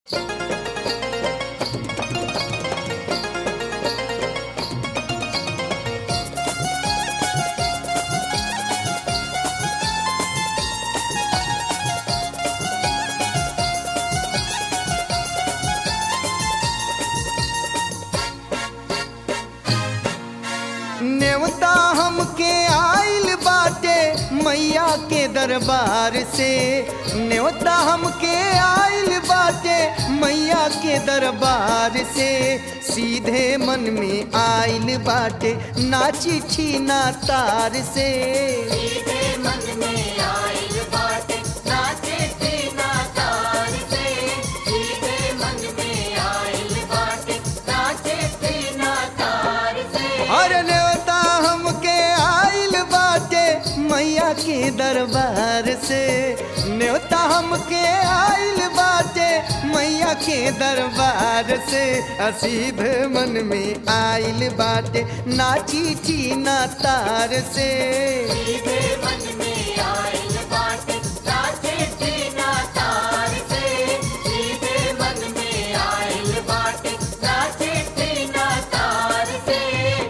नेवता हमके आइल बाटे मैया के दरबार से नेवता हमके आइल बाटे मैया के दरबार से सीधे मन में आइल बाटे ना चिट्ठी ना तार से सीधे मन में आइल बाटे ना चिट्ठी ना तार से सीधे मन में आइल बाटे ना चिट्ठी ना तार से हर नेवता हमके आइल बाटे मैया के दरबार से नेवता हमके आइल बाटे मैया के दरबार से असीध मन में आइल बाटे ना चिट्ठी ना तार से सीधे मन में आइल बाटे ना चिट्ठी ना तार से सीधे मन में आइल बाटे ना चिट्ठी ना तार से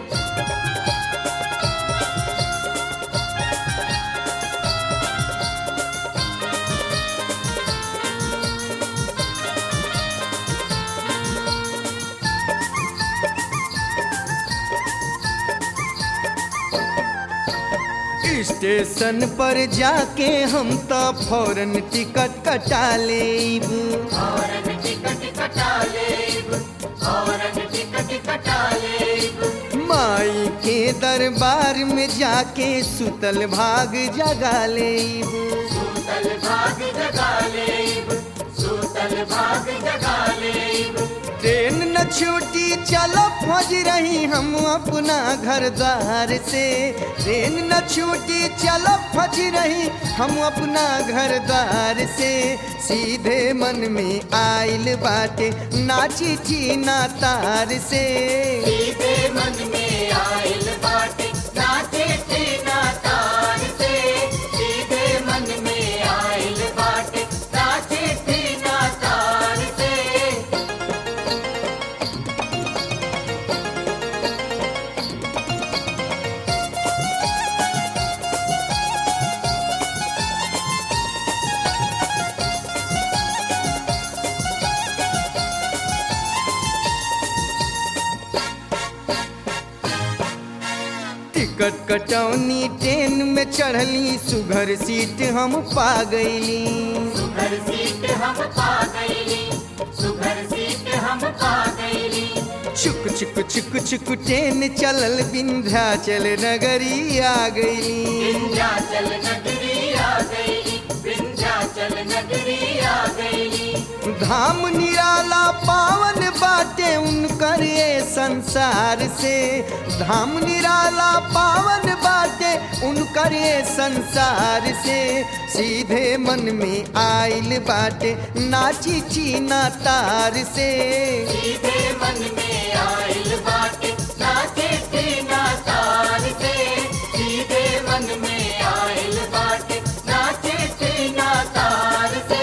स्टेशन पर जाके हम तो फौरन टिकट कटा लेब औरत टिकट कटा लेब औरत टिकट कटा लेब माई के दरबार में जाके सुतल भाग जगा लेब सूतल भाग जगा लेब सूतल भाग जगा लेब ट्रेन न छूटी चलो फौज रही हम अपना घर द्वार से ट्रेन न छूटी चलो फौज रही हम अपना घर द्वार से सीधे मन में आइल बाटे ना चिट्ठी ना तार से सीधे मन में आइल बाटे ना चिट्ठी ना तार से सीधे मन में आइल बाटे ना चिट्ठी ना तार से टिकट कटौनी ट्रेन में चढ़ली सुघर सीट हम पा गईली सुघर सीट हम पा गईली सुघर सीट हम पा गईली चुक चुक चुक चुक ट्रेन चलल विंध्याचल नगरी आ गईली विंध्याचल नगरी आ गईली विंध्याचल नगरी आ गईली धाम निराला पावन बाटे उनकर ये संसार से धाम निराला पावन बाटे उनकर ये संसार से सीधे मन में आइल बाटे ना चिट्ठी ना तार से सीधे मन में आइल बाटे ना चिट्ठी ना तार से सीधे मन में आइल बाटे ना चिट्ठी ना तार से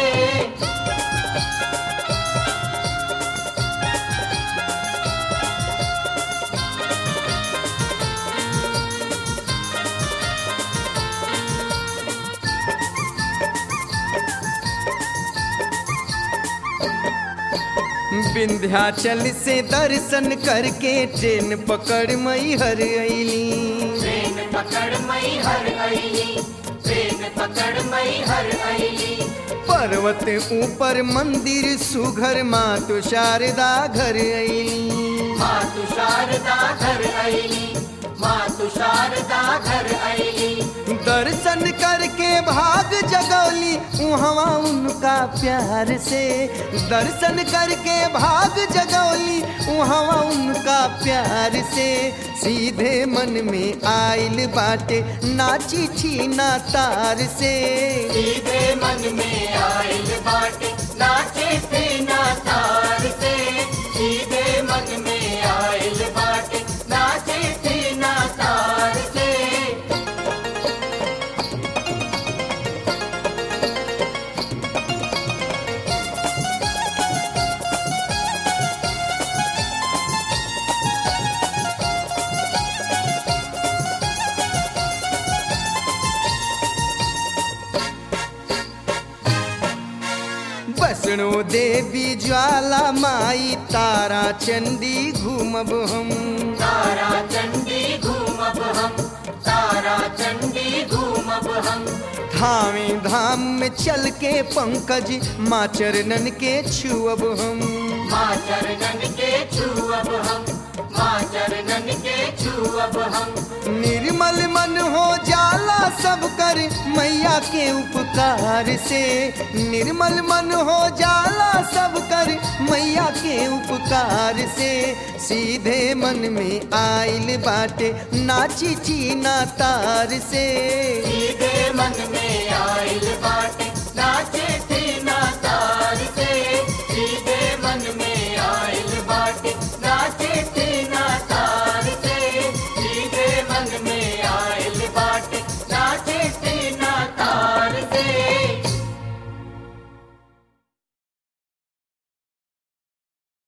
विंध्याचल से दर्शन करके ट्रेन पकड़ मई हर अली ट्रेन पकड़ मई हर अली ट्रेन पकड़ मई हर अली पर्वत ऊपर मंदिर सुघर माँ तो शारदा घर अली माँ तू शारदा घर अली माँ तू शारदा घर अली दर्शन करके भाग जगौली उहवा उनका प्यार से दर्शन करके भाग जगौली उहवा उनका प्यार से सीधे मन में आइल बाटे ना चिट्ठी ना तार से सीधे मन में आइल बाटे ना चिट्ठी ना तार से सीधे मन में आइल बाटे ना चिट्ठी ना तार से वैष्णो देवी ज्वाला माई तारा चंडी घूमब हम तारा चंडी घूमब हम तारा चंडी घूमब हम धामी धाम में चल के पंकज माँ चरणन के छुअब हम माँ चरणन के छुअब हम माँ चरणन के छुअब हम निर्मल मन हो जाला सब कर मैया के उपकार से निर्मल मन हो जाला सब कर मैया के उपकार से सीधे मन में आइल बाटे नाची चीना तार से सीधे मन में आइल बाटे नाचे